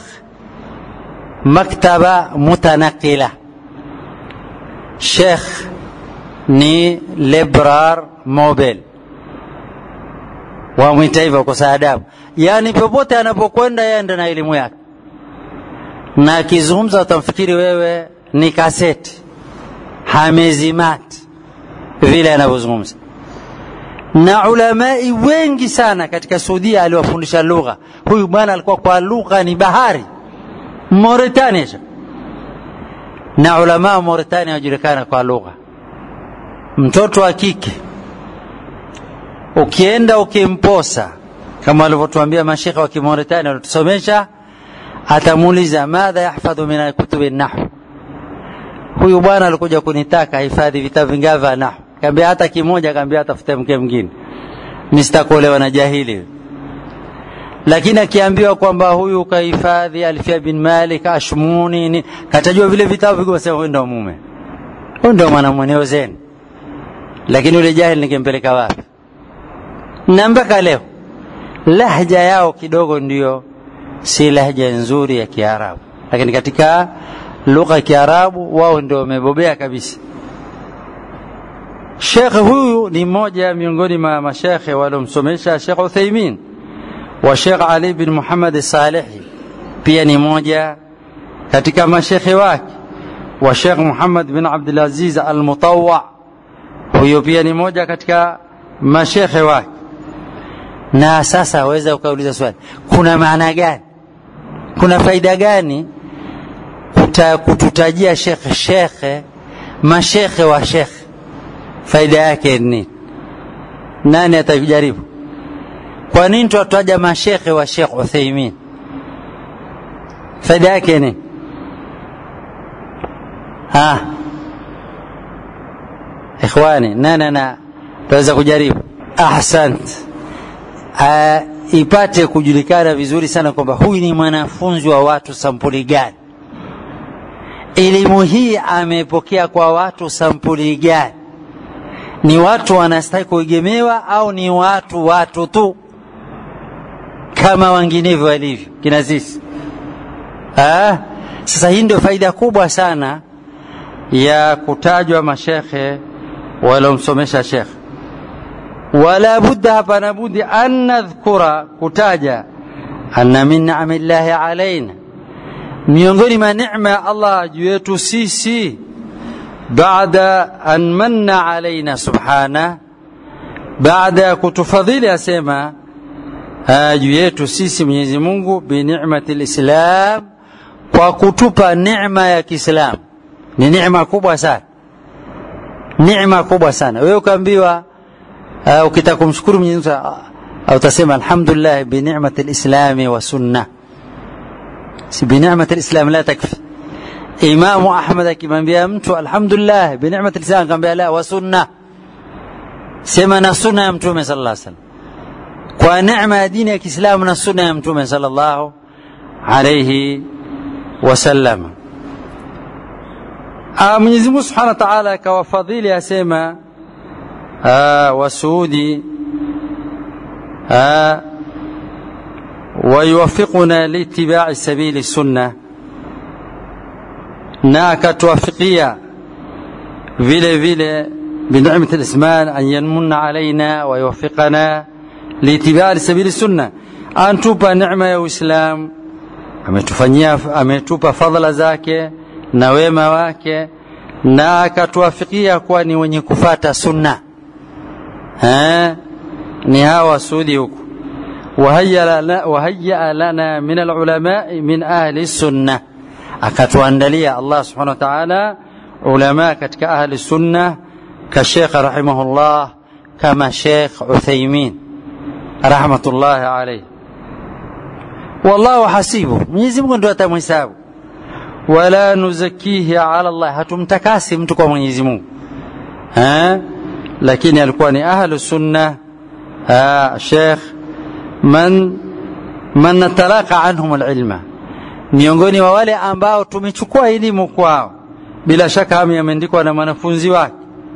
maktaba mutanakila Sheikh ni lebrar mobel wamwita hivyo kwa adabu yaani popote anapokwenda yenda na elimu yake na akizungumza utamfikiri wewe ni kaseti hamezimati vile anavyozungumza na ulamai wengi sana katika Saudia aliwafundisha lugha. Huyu bwana alikuwa kwa lugha ni bahari Mauritania, na ulama wa Mauritania wajulikana kwa lugha. Mtoto wa kike ukienda ukimposa, kama walivyotuambia mashekhe wa Kimauritania walitusomesha, atamuuliza madha yahfadhu min kutubi nahwu. Huyu bwana alikuja kunitaka hifadhi vitabu vingapi vya nahwu kaambia hata kimoja, kaambia atafute mke mwingine, mimi sitakuolewa na jahili. Lakini akiambiwa kwamba huyu kahifadhi Alfia bin Malik, Ashmuni, ni katajua vile vitabu viko, sema huyu ndio mume, huyu ndio mwanamume zeni. Lakini yule jahili ningempeleka wapi? Na mpaka leo lahja yao kidogo ndio si lahja nzuri ya Kiarabu, lakini katika lugha ya Kiarabu wao ndio wamebobea kabisa. Shekhe huyu ni mmoja miongoni mwa mashekhe waliomsomesha Shekh Uthaimin wa Shekh Ali bin Muhammad Salihi, pia ni mmoja katika mashekhe wake wa Shekh Muhammad bin Abdulaziz Al-Mutawwa, huyo pia ni mmoja katika mashekhe wake. Na sasa waweza ukauliza swali, kuna maana gani, kuna faida gani kuta, kututajia shekhe shekhe mashekhe wa shekhe faida yake ni nani atajaribu kwa nini twataja mashekhe wa Sheikh Uthaimin faida yake ni ha ikhwani nani ana taweza kujaribu ahsant uh, ipate kujulikana vizuri sana kwamba huyu ni mwanafunzi wa watu sampuli gani elimu hii amepokea kwa watu sampuli gani ni watu wanastahili kuegemewa au ni watu watu tu kama wenginevyo walivyo kina sisi ah, sasa hii ndio faida kubwa sana ya kutajwa mashekhe waliomsomesha shekhe wala budda hapana budi an nadhkura kutaja anna min ni'ami llahi alaina miongoni mwa neema ya Allah juu yetu sisi baada an manna alaina subhana baada ya kutufadhili asema juu yetu sisi Mwenyezi Mungu bi ni'mati lislam kwa kutupa neema ya Kiislamu ni neema kubwa sana neema kubwa sana wewe ukaambiwa uh, ukitaka kumshukuru Mwenyezi Mungu au utasema alhamdulillah bi ni'mati lislami wa sunna si bi ni'mati lislam la takfi Imamu Ahmad akimwambia mtu alhamdulillah bi ni'mati lislam akamwambia la wa sunna sema na sunna ya mtume sallallahu alaihi wasallam kwa neema ya dini ya Kiislamu na sunna ya mtume sallallahu alayhi wasallam Mwenyezi Mungu Subhanahu wa Ta'ala akawafadhili asema wasuudi ويوفقنا لاتباع سبيل السنة na akatuwafikia vile vile بنعمة الإسمان أن ينمن علينا ويوفقنا لاتباع سبيل السنة أن توبا نعمة يا إسلام ametufanyia ametupa fadhila zake na wema wake na akatuwafikia kuwa ni wenye kufata sunna ha? ni hawa wasudi huku wahaya lana min alulamai min ahli sunna akatuandalia Allah subhanahu wa ta'ala ulama katika ahli sunna ka Sheikh rahimahullah kama Sheikh Uthaymeen rahmatullahi alayhi wallahu hasibu Mwenyezi Mungu ndio atamhesabu wala nuzakihi ala Allah hatumtakasi mtu kwa Mwenyezi Mungu ha lakini alikuwa ni ahlu sunna Sheikh man man natalaka anhum alilma miongoni wa wale ambao tumechukua elimu kwao bila shaka hamu yameandikwa na mwanafunzi wake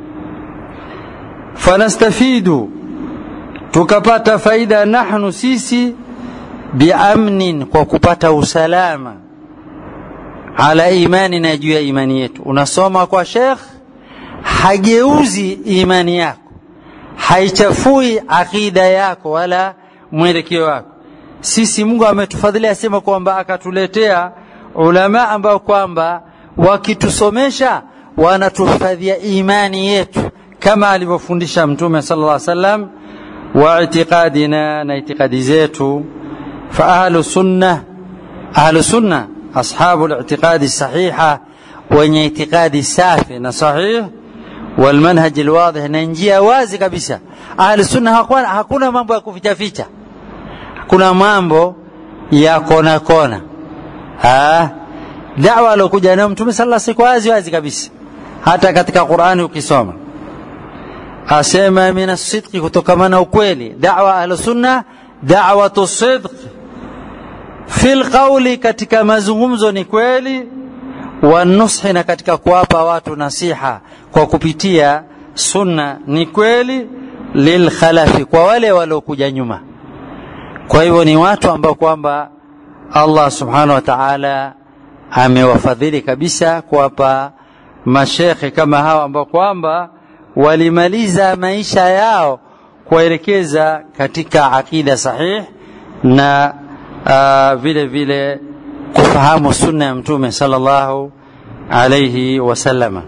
fanastafidu tukapata faida nahnu sisi biamnin kwa kupata usalama ala imani na juu ya imani yetu unasoma kwa shekh hageuzi imani yako haichafui akida yako wala mwelekeo wako sisi mungu ametufadhilia asema kwamba akatuletea ulama ambao kwamba wakitusomesha wanatuhifadhia imani yetu kama alivyofundisha mtume sala llah salam wa itiqadina na itikadi zetu fa ahlu sunna ahlu sunna ashabu litiqadi sahiha wenye itikadi safi na sahih walmanhaji lwadih na njia wazi kabisa ahlu sunna hakuna, hakuna mambo ya kufichaficha hakuna mambo ya kona kona ha? dawa aliokuja nayo mtume sala siku wazi wazi kabisa hata katika qurani ukisoma asema min asidqi kutokamana ukweli dawa ahlusunna dawatu sidq fi lqauli katika mazungumzo ni kweli wanushi na katika kuwapa watu nasiha kwa kupitia sunna ni kweli lilkhalafi kwa wale waliokuja nyuma kwa hivyo ni watu ambao kwamba allah subhanahu wa taala amewafadhili kabisa kuwapa mashekhe kama hawa ambao kwamba walimaliza maisha yao kuwaelekeza katika aqida sahih na uh, vile vile kufahamu sunna ya mtume sallallahu alayhi wasallama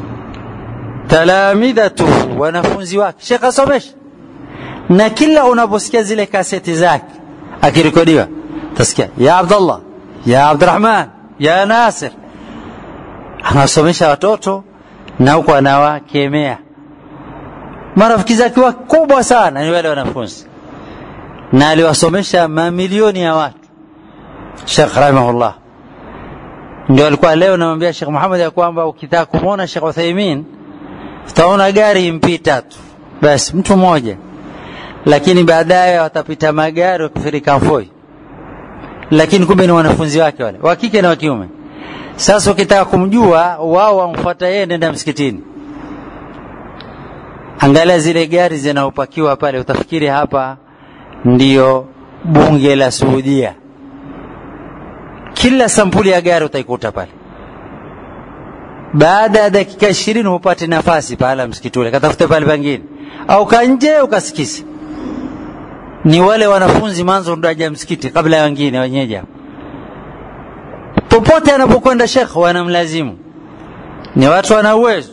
talamidhatu wanafunzi wake shekh asomesha na kila unaposikia zile kaseti zake akirekodiwa tasikia ya abdallah ya abdurahman ya nasir anawasomesha watoto na huku anawakemea marafiki zake wakubwa sana ni wale wanafunzi na aliwasomesha mamilioni ya watu shekh rahimahullah ndio alikuwa leo namwambia shekh muhammad ya kwamba ukitaka kumwona shekh uthaimin utaona gari mpita tu basi mtu mmoja lakini baadaye watapita magari wakifirika mfoi lakini kumbe ni wanafunzi wake wale wa kike na wa kiume sasa ukitaka kumjua wao wamfuata yeye nenda msikitini angalia zile gari zinaopakiwa pale utafikiri hapa ndiyo bunge la suudia kila sampuli ya gari utaikuta pale baada ya dakika ishirini hupate nafasi pahala msikiti ule katafute pale pangine au kanje ukasikise ni wale wanafunzi manzo ndo aja msikiti kabla ya wengine wenyeji hapo popote anapokwenda shekh wanamlazimu ni watu wana uwezo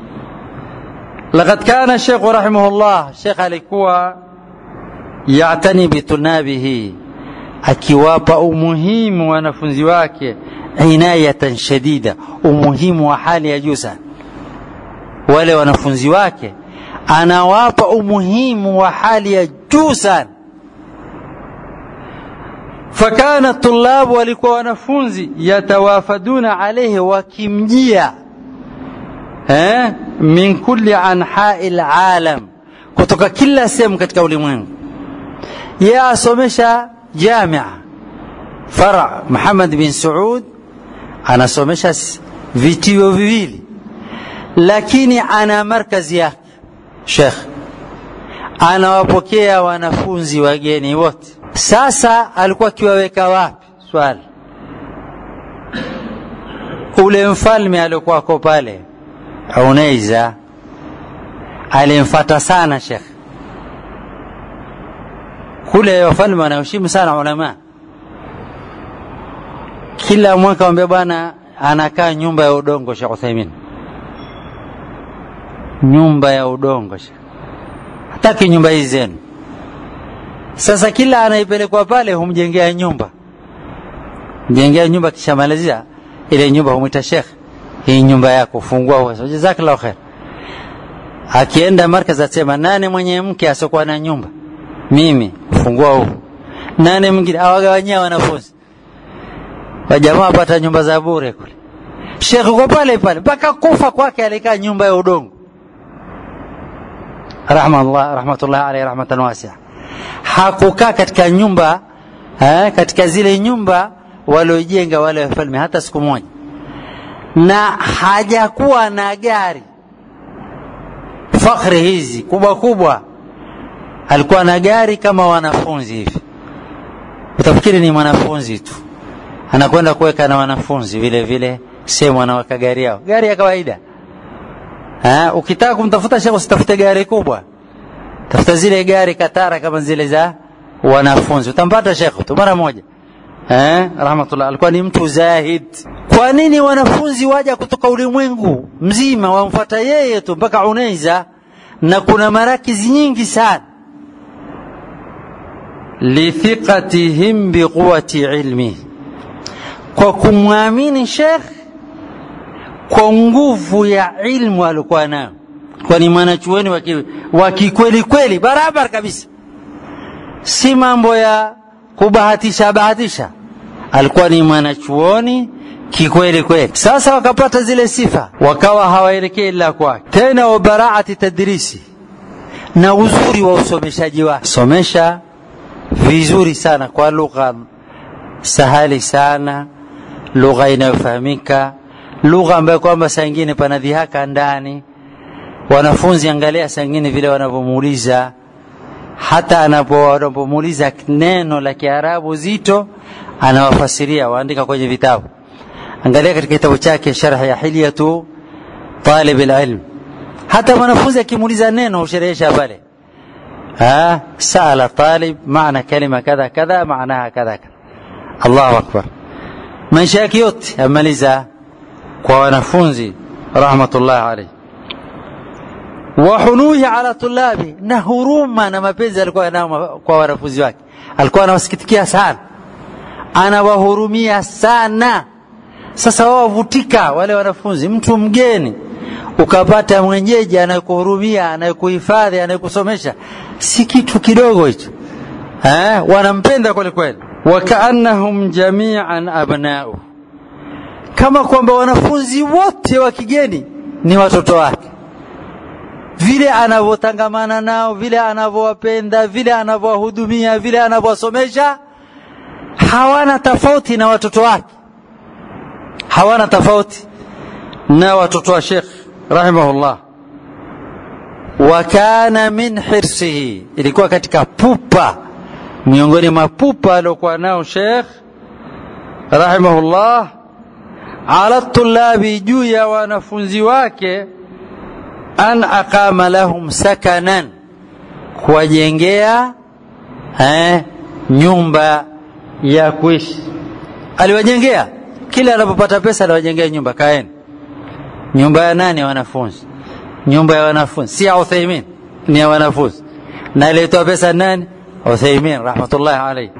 لقد كان الشيخ رحمه الله شيخ alikuwa yatani bitunabihi akiwapa umuhimu wanafunzi wake inayatan shadida umuhimu wa hali ya juu sana wale wanafunzi wake anawapa umuhimu wa hali ya juu sana fakana tulabu walikuwa wanafunzi yatawafaduna alaihi wakimjia eh, min kulli anhai lalam kutoka kila sehemu katika ulimwengu ye asomesha jamia fara muhammad bin saud anasomesha vitio viwili lakini ana markazi yake shekh anawapokea wanafunzi wageni wote sasa alikuwa akiwaweka wapi swali ule mfalme aliokuwako pale unaiza alimfata sana shekh kule wafalme wanaheshimu sana ulama kila mwaka wambia bwana anakaa nyumba ya udongo shekh uthaimin nyumba ya udongo shekh hataki nyumba hii zenu sasa kila anaipelekwa pale humjengea nyumba mjengea nyumba kishamalizia ile nyumba humwita shekh hii nyumba yako fungua jazakallahu khair akienda markaz asema nane mwenye mke asiokuwa na nyumba mimi fungua huu nane mwingine awagawanyia wanafunzi wajamaa wapata nyumba za bure kule shekh uko pale pale mpaka kufa kwake alikaa nyumba ya udongo rahmatullah rahmatullah alayhi rahmatan wasia hakukaa katika nyumba eh, katika zile nyumba waliojenga wale wafalme hata siku moja na hajakuwa na gari fakhri hizi kubwa kubwa alikuwa na gari kama wanafunzi hivi utafikiri ni mwanafunzi tu anakwenda kuweka na wanafunzi vile vile sehemu anaweka gari yao gari ya kawaida ha? ukitaka kumtafuta shekhe usitafute gari kubwa tafuta zile gari katara kama zile za wanafunzi utampata shekhe tu mara moja eh, rahmatullah alikuwa ni mtu zahid kwa nini wanafunzi waja kutoka ulimwengu mzima wamfuata yeye tu mpaka unaiza na kuna marakizi nyingi sana lithiqatihim biquwati ilmi kwa kumwamini shekh kwa nguvu ya ilmu alikuwa nayo kwani mwanachuoni wa kikweli kweli barabara kabisa si mambo ya kubahatisha bahatisha alikuwa ni mwanachuoni kikweli kweli sasa wakapata zile sifa wakawa hawaelekei ila kwake tena wabaraati tadrisi na uzuri wa usomeshaji wake somesha vizuri sana kwa lugha sahali sana lugha inayofahamika lugha ambayo kwamba saa ingine pana dhihaka ndani wanafunzi angalia saa ingine vile wanavyomuuliza hata anapomuuliza neno la kiarabu zito anawafasiria waandika kwenye vitabu angalia katika kitabu chake sharh ya hilyatu talib alilm hata mwanafunzi akimuuliza neno usherehesha pale ها سأل طالب معنى كلمة كذا كذا معناها كذا كذا الله أكبر maisha yake yote amaliza kwa wanafunzi rahmatullahi alayhi wa hunuhi ala tulabi na huruma na mapenzi alikuwa nao kwa wanafunzi wake alikuwa anawasikitikia sana anawahurumia sana sasa wao wavutika wale wanafunzi mtu mgeni ukapata mwenyeji anayekuhurumia anayekuhifadhi anayekusomesha si kitu kidogo hicho eh wanampenda kweli kweli wakaannahum jami'an abna'u kama kwamba wanafunzi wote wa kigeni ni watoto wake vile anavyotangamana nao vile anavyowapenda vile anavyowahudumia vile anavyowasomesha hawana tofauti na watoto wake hawana tofauti na watoto wa Sheikh rahimahullah wa kana min hirsihi ilikuwa katika pupa miongoni mwa pupa aliokuwa nao Sheikh rahimahullah ala tulabi juu ya wanafunzi wake an aqama lahum sakanan kuwajengea eh, nyumba ya kuishi aliwajengea kila anapopata pesa aliwajengea nyumba kaeni nyumba ya nani ya wanafunzi nyumba ya wanafunzi si ya Uthaymin ni ya wanafunzi na aliyetoa pesa nani Uthaymin rahmatullahi alayhi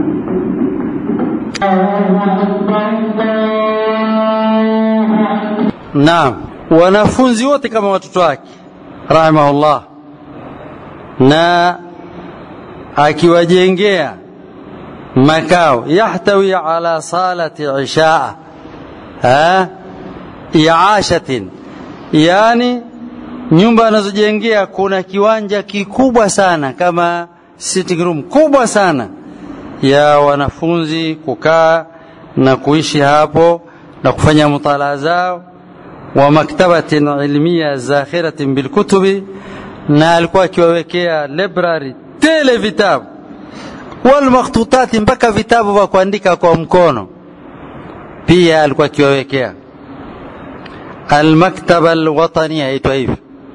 Naam wanafunzi wote kama watoto wake rahimahullah na akiwajengea makao yahtawi ala salati ishaa ha iashatin yani nyumba anazojengea kuna kiwanja kikubwa sana kama sitting room kubwa sana ya wanafunzi kukaa na kuishi hapo na kufanya mutalaa zao wa maktabatin ilmiya zakhiratin bilkutubi na alikuwa akiwawekea library tele vitabu walmakhtutati mpaka vitabu vya kuandika kwa mkono pia alikuwa akiwawekea almaktaba alwatania yaitwa hivi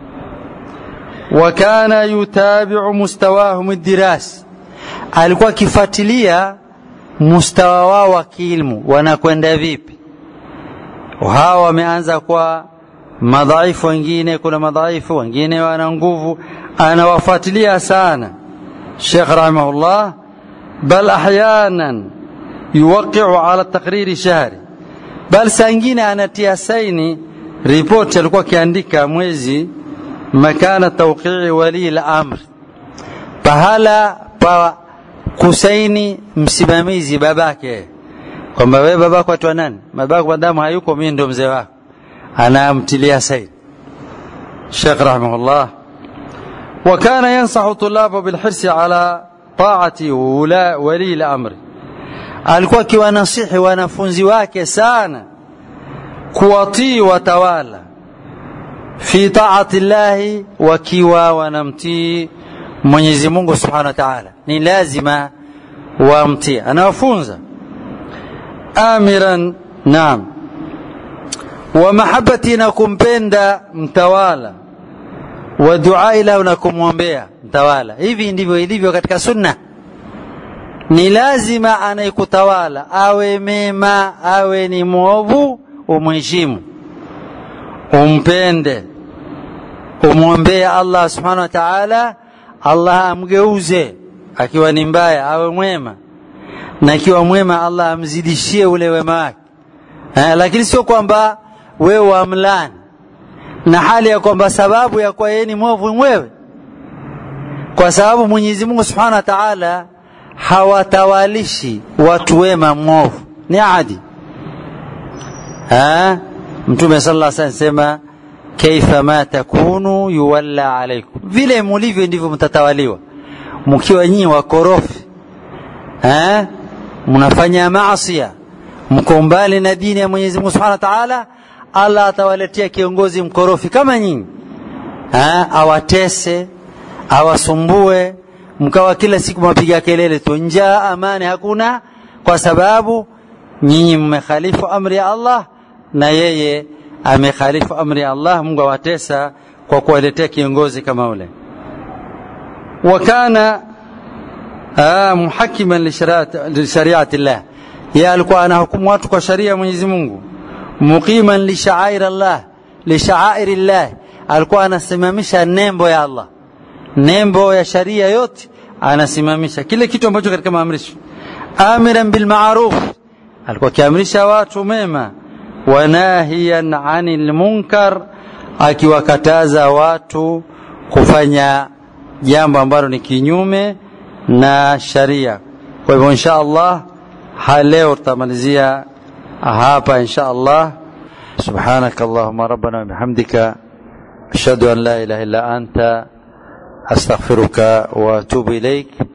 wakana yutabiu mustawahum dirasi alikuwa akifuatilia mustawa wao wa kiilmu wanakwenda vipi hawa wameanza kwa madhaifu wengine kuna madhaifu wengine wana nguvu anawafuatilia sana Sheikh rahimahullah bal ahyanan yuwaqi'u ala taqriri shahri bal saa ingine anatia saini ripoti alikuwa akiandika mwezi makana tawqi'i wali al-amr pahala pa kusaini msimamizi babake kwamba wewe babako atwa nani babako madamu hayuko mimi ndo mzee wako anamtilia saini Sheikh rahimahullah وكان ينصح طلابه بالحرص على طاعة ولا ولي الأمر alikuwa akiwanasihi wanafunzi wake sana kuwatii watawala fi taati llahi wakiwa wanamtii Mwenyezi Mungu Subhanahu wa Ta'ala ni lazima wamtii anawafunza amiran naam wa mahabbati na kumpenda mtawala wa duai lahu na kumwombea mtawala hivi ndivyo ilivyo katika sunna ni lazima anayekutawala awe mema awe ni mwovu umheshimu umpende umwombee allah subhanahu wa taala allah amgeuze akiwa ni mbaya awe mwema na akiwa mwema allah amzidishie ule wema wake eh, lakini sio kwamba wewe wamlani na hali ya kwamba sababu ya kuwa yeye ni mwovu wewe kwa sababu mwenyezi mungu subhanahu wa taala hawatawalishi watu wema mwovu ni adi ha? mtume sala sa sema kaifa ma takunu yuwalla alaikum vile mulivyo ndivyo mtatawaliwa mkiwa nyinyi wakorofi ha? mnafanya maasia mko mbali na dini ya mwenyezi mungu subhanahu wa taala allah atawaletea kiongozi mkorofi kama nyinyi ha? awatese awasumbue mkawa kila siku mapiga kelele tu njaa amani hakuna kwa sababu nyinyi mmekhalifu amri ya allah na yeye amekhalifu amri ya allah mungu awatesa kwa kuwaletea kiongozi kama ule wakana muhakiman lishariati llah ye alikuwa anahukumu watu kwa sharia ya mwenyezi mungu muqiman lishair llah lishairi llah alikuwa anasimamisha nembo ya allah nembo ya sharia yote anasimamisha kile kitu ambacho katika maamrisho amiran bilmaruf alikuwa akiamrisha watu mema wanahiyan anil munkar akiwakataza watu kufanya jambo ambalo ni kinyume na sharia kwa hivyo insha allah leo tutamalizia hapa insha allah سبحانك اللهم ربنا وبحمدك أشهد أن لا إله إلا أنت أستغفرك وأتوب إليك